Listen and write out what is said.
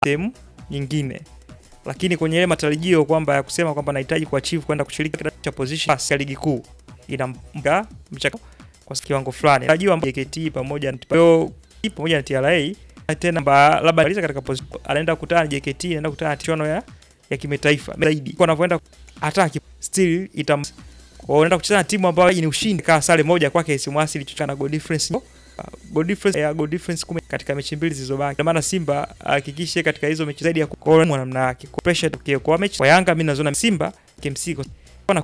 sehemu nyingine, lakini kwenye ile matarajio kwamba ya kusema kwamba anahitaji kuachieve kwenda kushiriki katika cha position ya ligi kuu inampa mchakato kwa kiwango fulani. Tarajio ambapo JKT pamoja na hiyo pamoja na TRA tena mba, labda aliza katika position anaenda kukutana na JKT, anaenda kukutana na tiano ya ya kimataifa zaidi kwa anavyoenda hata still itam kwa unaenda kucheza na timu ambayo ni ushindi kama sare moja kwake isimwasili chochote na goal difference uh, goal difference ya goal difference kumi katika mechi mbili zilizobaki. Kwa maana Simba hakikishe katika hizo mechi zaidi ya kuona namna yake. Kwa pressure tukio kwa mechi kwa Yanga mimi nazoona Simba KMC